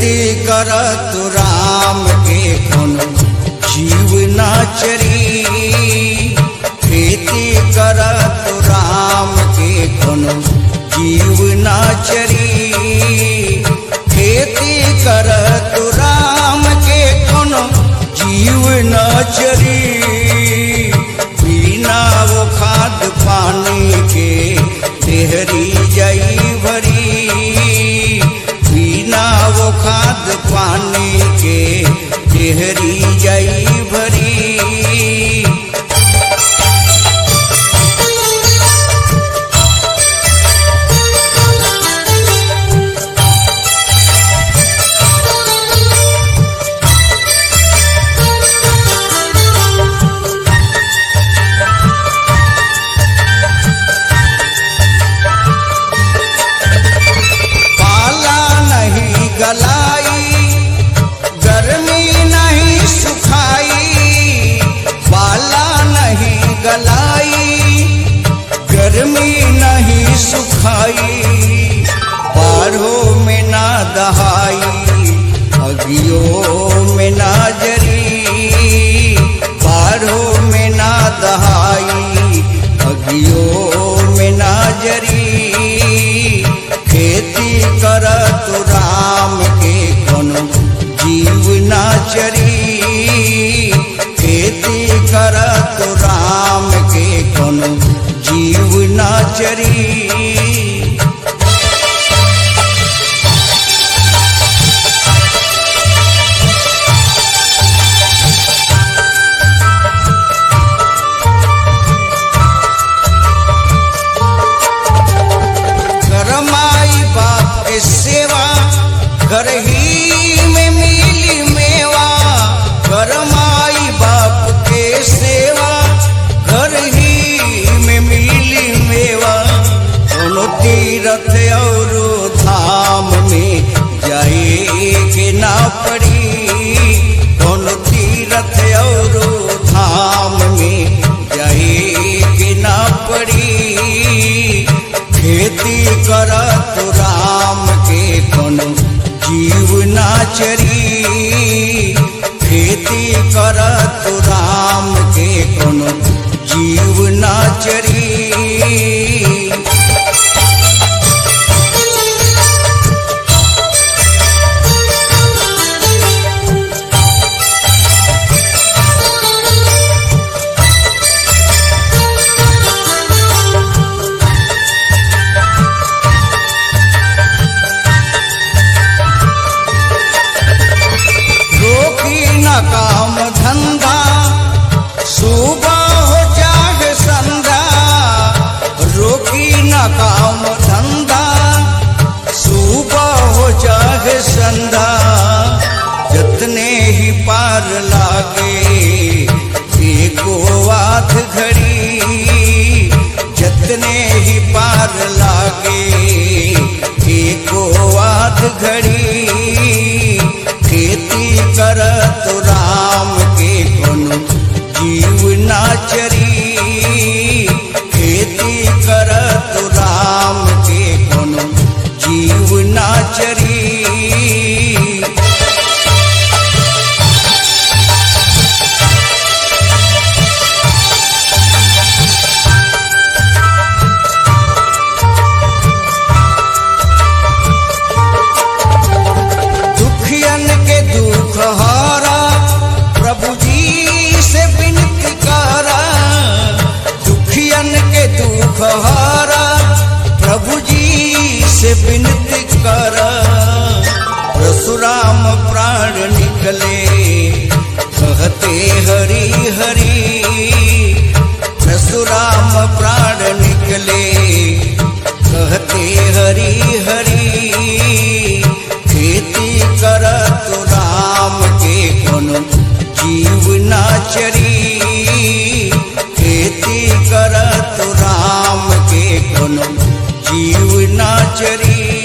खेती करत राम के कोनो जीव ना चरी खेती करत राम के कोनो जीव ना चरी खेती करत राम के कोनो जीव ना चरी बिना वो खाद पानी के देहरी जई भरी बिना वो खाद पानी के देहरी जई भरी पाला नहीं गलाई गर्मी नहीं सुखाई पाला नहीं गलाई गर्मी नहीं सुखाई बाढ़ों में ना दहाई अगियों में ना जरी बाढ़ों में ना दहाई अगियों में ना जरी खेती करत राम के कोनो जीव ना चरी खेती करत राम के कोनो जीव ना चरी करमाई बाप के सेवा घर ही में मिली मेवा करमाई बाप के सेवा घर ही में मिली मेवा कोनो तीरथ और धाम में जाए के ना पड़ी कोनो तीरथ और धाम में जाए के ना पड़ी खेती करत राम के कोनो जीव ना चरी खेती करत राम के कोनो जीव ना चरी रोकी न काम धंधा सुबह हो जाग संधा रोकी न काम धंधा सुबह हो जाग संधा जतने ही पार लागे एको आध घड़ी जतने ही पार लागे एको आध घड़ी खेती करत राम के कोनो जीव ना चरी खेती करत राम के कोनो जीव ना चरी दुखियन के दुख हारा प्रभु जी से विनती करा दुखियन के दुख हारा प्रभु जी से विनती करा परशुराम प्राण निकले कहते हरि हरि परशुराम प्राण निकले कहते हरि हरि खेती करत राम के कोनो जीव ना चरी खेती करत राम के कोनो जीव ना चरी